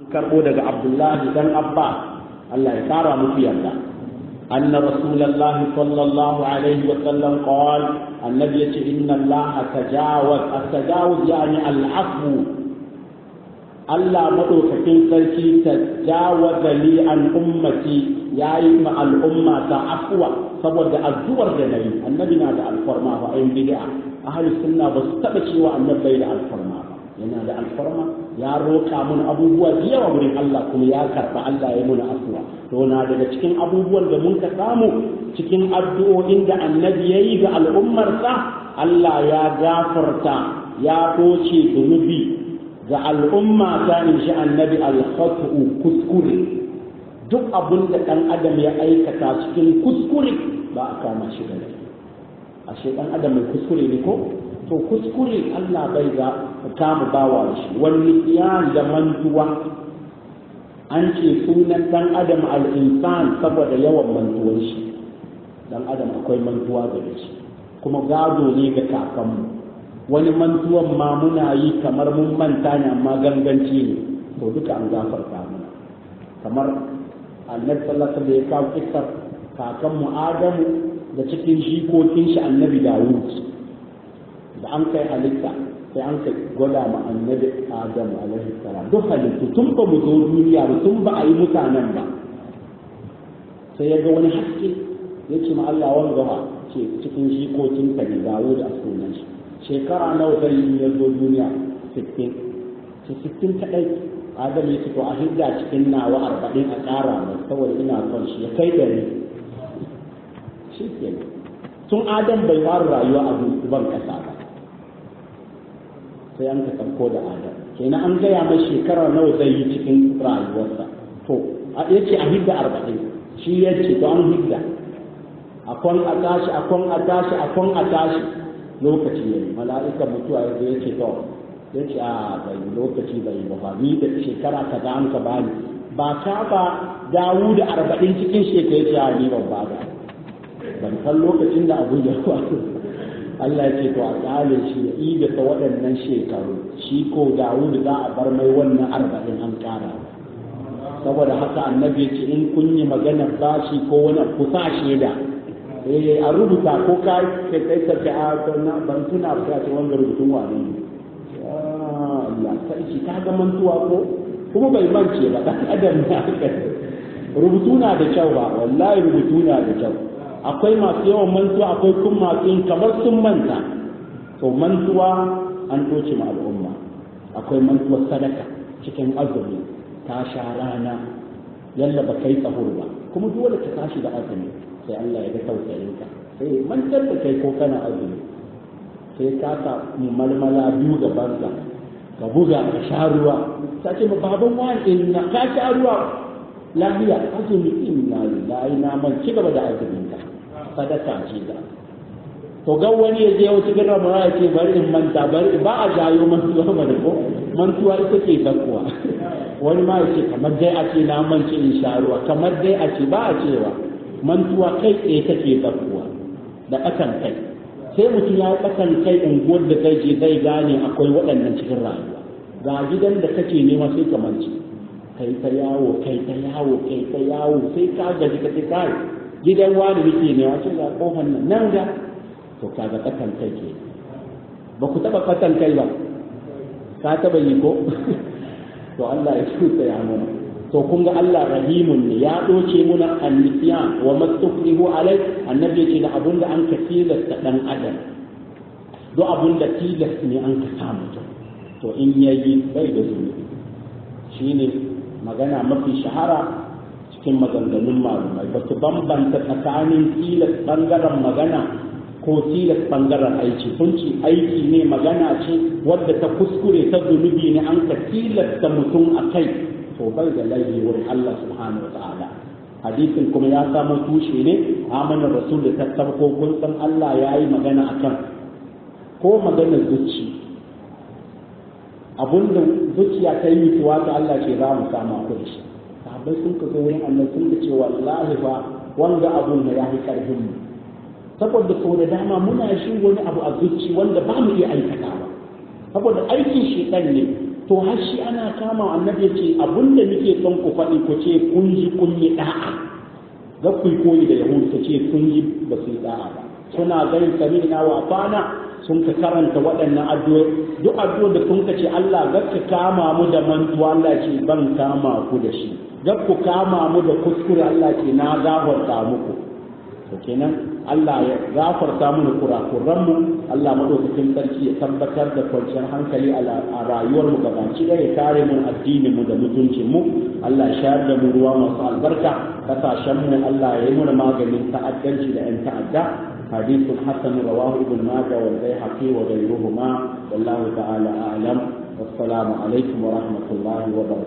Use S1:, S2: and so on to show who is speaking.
S1: karbo daga abdullahi dan abba Allah ya kara musu yarda anna rasulullah sallallahu alaihi wa sallam qala annabi yace inna allaha tajawaz at-tajawuz yani al-afwu Allah madaukakin sarki tajawaza li an ummati yayi ma al'umma ta afwa saboda addu'ar da nayi annabi na da alfarma ba ayin bid'a ahli sunna ba su taba cewa annabi da alfarma ba yana da alfarma ya roƙa mun abubuwa da yawa wurin Allah kuma ya karɓa Allah ya muna afuwa to na daga cikin abubuwan da mun ka samu cikin addu'o'in da annabi ya yi ga al'ummarsa Allah ya gafarta ya koce zunubi ga al'umma ta in shi annabi al-khatu kuskure duk abin da ɗan adam ya aikata cikin kuskure ba a kama shi da laifi ashe ɗan adam mai kuskure ne ko to kuskure Allah bai ga kama bawa shi wani ya da mantuwa an ce sunan dan adam al-insan saboda yawan mantuwar shi dan adam akwai mantuwa da shi kuma gado ne ga kakanmu wani mantuwan ma muna yi kamar mun manta ne amma ganganci ne to duka an gafarta mana kamar annabi sallallahu alaihi wasallam ya kawo kissar kakanmu adamu da cikin jikokin shi annabi dawud da an kai halitta sai an kai gwada ma annabi adam alaihi salam duk halittu tun ba mu zo duniya ba tun ba a yi mutanen ba sai ya ga wani haske ya ce ma Allah wani gaba ce cikin jikokin ka ne dawo da sunan shi shekara nawa zai yi ya zo duniya 60 ce 60 kadai adam ya ce to a hidda cikin nawa 40 a ƙara mai saboda ina son shi ya kai dari shi kenan tun adam bai fara rayuwa a ban kasa ba sai an ka sauko da adam kenan an gaya mai shekara nawa zai yi cikin rayuwarsa to a yace a hidda arba'in shi ya ce to an hidda akon a tashi akon a tashi akon a tashi lokaci yayi mala'ika mutuwa ya zo yace to yace a bai lokaci bai ba ni da shekara kaza an ka bani ba ka ba dawu da arba'in cikin shekara yace a ni ban ba ban san lokacin da abu ya faru Allah ya ce to a kyale shi ya ida ta waɗannan shekaru shi ko Dawud za a bar mai wannan arba'in an ƙara saboda haka annabi ya ce in kun yi maganar bashi ko wani ku sa shaida eh a rubuta ko ka kai kai ka ce a to na ban tuna ba ce wanda rubutun wani ne Allah sai ka ga mantuwa ko kuma bai mance ba dan adam ne rubutu na da kyau ba wallahi rubutu na da kyau akwai masu yawan mantuwa akwai kun masu yin kamar sun manta to mantuwa an doce ma al'umma akwai mantuwar sadaka cikin azumi ta sha rana yalla ba kai tsahur ba kuma dole ka tashi da azumi sai Allah ya ga tausayin ka sai mantar da kai ko kana azumi sai ka sa malmala biyu da banza ka buga ka sha ruwa ta ce ma baban wani inna ka sha ruwa lafiya azumi inna lillahi na man ci gaba da azumin ka sadaka ce da to ga wani ya je wata gidan mara ya ce bari in manta bari ba a jayo mantuwa ba da ko mantuwa ita ce zakkuwa wani ma ya ce kamar dai a ce na mance in sha ruwa kamar dai a ce ba a cewa mantuwa kai tsaye take zakkuwa da ƙasan kai sai mutum ya ƙasan kai unguwar da kai je zai gane akwai waɗannan cikin rayuwa ga gidan da kake nema sai ka mance kai ta yawo kai ta yawo kai ta yawo sai ka gaji ka ce kai gidan wani nake ne wace ga kofar nan nan ga to kaga katan kai ke ba ku taba katan kai ba ka taba yi ko to Allah ya tusa ya mana to kun ga Allah rahimun ne ya doce muna annisiyan wa mastukrihu alai annabi ce da abun da an ka tilasta dan adam do abun da tilas ne an ka samu to in yayi bai da zunubi shine magana mafi shahara cikin maganganun malumai ba su bambanta tsakanin tilas bangaren magana ko tilas bangaren aiki sun ci aiki ne magana ce wadda ta kuskure ta zunubi ne an ka tilasta mutum a kai to bai da laifi wurin Allah subhanahu wa ta'ala hadisin kuma ya samu tushe ne amana rasul da tattabko kun san Allah ya yi magana akan ko maganar zuci abinda zuciya ta yi mutuwa ta Allah ce za mu samu akwai shi sahabbai sun ka zo wurin Allah sun ka ce wallahi fa wanga abun da ya fi karfin mu saboda sau da dama muna shi wani abu a zuci wanda ba mu iya aikata ba saboda aikin shedan ne to to har shi ana kama annabi ce abinda muke son ku faɗi ku ce kun ji kun yi da'a za ku yi koyi da yahudu ta ce kun yi ba su yi da'a ba suna ganin sami'na wa fana sun ka karanta waɗannan addu'o'i duk addu'o da sun ka ce Allah ga ka kama mu da mantuwa Allah ce ban kama ku da shi ga ku kama mu da kuskure Allah ce na gafarta muku to kenan Allah ya gafarta mana kurakuran mu Allah madaukakin sarki ya tabbatar da kwanciyar hankali a rayuwar mu gabaci da ya kare mu addinin mu da mutuncin mu Allah ya shayar da mu ruwa masu albarka kasashen mu Allah ya yi mana maganin ta'addanci da 'yan ta'adda حديث حسن رواه ابن ماجه والبيهقي وغيرهما والله تعالى اعلم والسلام عليكم ورحمه الله وبركاته